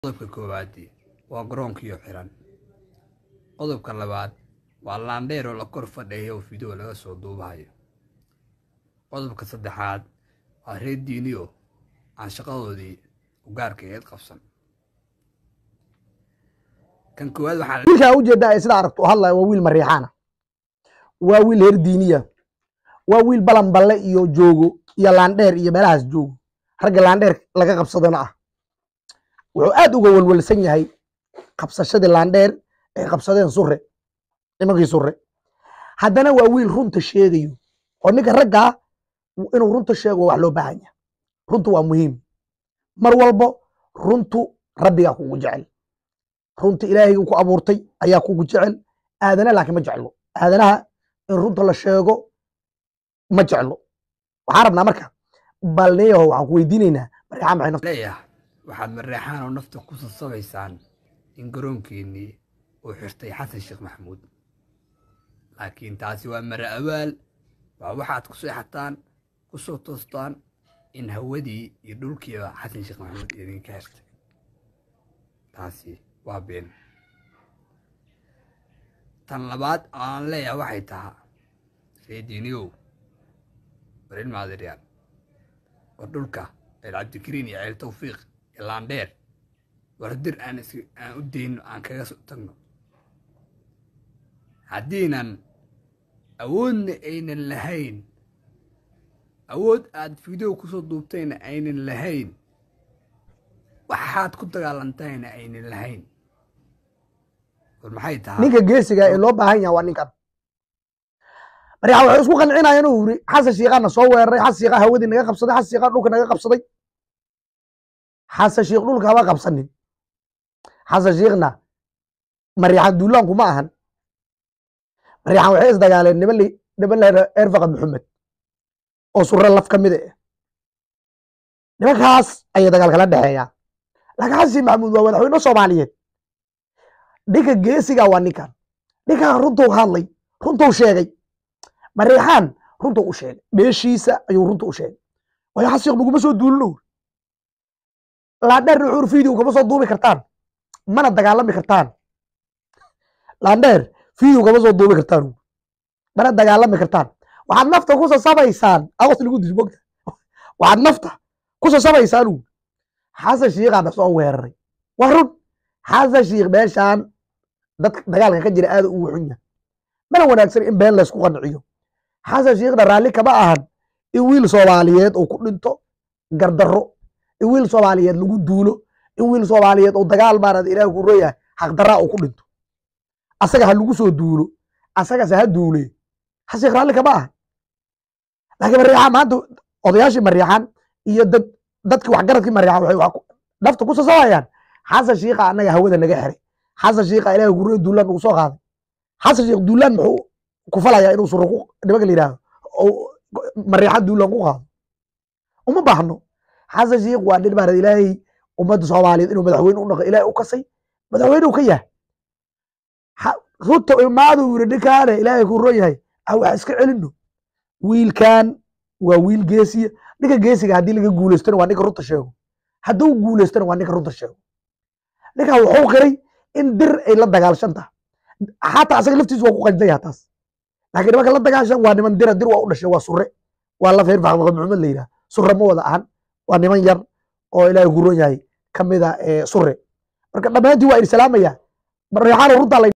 Qodobka koowaad waa garoonkiyo xiran. Qodobka labaad waa laandheer oo la kor fadhiyo oo fiideo laga soo duubayo. Qodobka saddexaad waa reer diiniyo aan shaqadoodii u gaarka ahayd qabsan. Kan koowaad waxaa wiilkaa ujeedaa ee sida aragto u hadlaya waa wiil mariixaana waa wiil heer diiniya waa wiil balanballe iyo joogo iyo laandheer iyo meelahaas joogo ragga laandheer laga qabsadana ah wuxuu aad uga walwalsan yahay qabsashadii laandheer ay qabsadeen sure nimankii sure haddana waa wiil runta sheegayo oo ninka raggaa inuu runta sheego wax loo baahan yahay runtu waa muhiim mar walbo runtu rabbigaa kugu jecel runta ilaahay ku abuurtay ayaa kugu jecel aadana laakiin ma jeclo aadanaha in runta la sheego ma jeclo waxaan rabnaa marka bal neyaho waxaan ku weydiinaynaa mariixaan maxay nafta leeyahay waxaad mareexaan oo nafta ku sasabaysaan in garoonkeennii uu xirtay xasan sheekh maxamuud laakiin taasi waa mara awaal waa waxaad ku seexataan ku soo toostaan in hawadii iyo dhulkiiba xasan sheekh maxamuud idinka xirtay taasi waa been tan labaad oo aan leeyahay waxay tahaa reediiniyow war ilmaadiryaal war dhulka ceel cabdikariin iyo ceel tawfiiq iyo laandheer war dir aan is aan u dayno aan kaga soo tagno haddiinan awoodna aynan lahayn awood aad fiideo kusoo duubtayna aynan lahayn waxaad ku dagaalantayna aynan lahayn war maxay tahay ninka geesiga ee loo baahan yahay waa ninkan mariixaan waxay isku qancinayaan uu yiri xasan shiiqaana soo weeraray xasan shiiqaa hawadii naga qabsaday xasan shiiqaa dhulka naga qabsaday xasan shiikh dhulka haba qabsanin xasan shiikhna mariixaan duulaanku ma ahan mariixaan waxay isdagaaleen niman li niman la yidhahdo erfaqa maxamed oo surre laf ka mid ah nimankaas ayay dagaal kala dhexeeyaa laakiin xasan shiikh maxamuud waa madaxweyne soomaaliyeed ninka geesiga waa ninkan ninkan runtuu hadlay runtuu sheegay mariixaan runtuu u sheegay meeshiisa ayuu runta u sheegay waayo xasan shiikh naguma soo duulino laandheer nuxuur video kama soo duubi kartaan mana dagaalami kartaan laandheer video kama soo duubi kartaan mana dagaalami kartaan waxaad nafta ku sasabaysaan aqos lagu dish mogta waxaad nafta ku sasabaysaan uu xasan shiikhaana soo weeraray waa run xasan shiikh meeshaan dadka dagaalka ka jira aad u xun yahay mana wanaagsan in been laysku qanciyo xasan shiikhna raalli kama ahan in wiil soomaaliyeed uu ku dhinto gardarro in wiil soomaaliyeed lagu duulo in wiil soomaaliyeed oo dagaal maarad ilaah ku royahay xaqdarraa uu ku dhinto asaga ha lagu soo duulo asagase ha duule xasiikh raalli kama aha laakiin mariixaan maanta odayaashii mariixaan iyo dad dadkii waxgaradkii mariixaan waxay wax ku- nafta ku sasabayaan xasan shiikha annaga hawada naga xiray xasan shiikha ilaah ku roy duulaan nagu soo qaaday xasan shiikh duulaan muxuu ku falayaa inuu suro ku nimanka la yidhaahdo oo mariixaan duulaan ku qaado uma baahno xasan shiikh waa nin maarad ilaahay ummadda soomaaliyeed inuu madaxweyne u noqo ilaahay u kasay madaxweyne uu ka yahay Ha- runta imaadu yiri ninkaane ilaahay ku ron yahay ah wax iska celino wiilkan waa wiil geesiya ninka geesiga haddii laga guuleystona waa ninka runta sheego hadduu guuleystona waa ninka runta sheego ninkan wuxuu qiray in dir ay la dagaalshan tahay xataa asaga laftiisu waa ku qanjdan yaha taas laakiin nimanka la dagaashan waa niman dira dir waa u dhashay waa sure waa la feer faaqmaqa maxamed la yidhaha sure ma wada ahan waa niman yar oo ilaahay ku ron yahay ka mida sure marka dhammaantii waa idin salaamaya reexaano runtaa la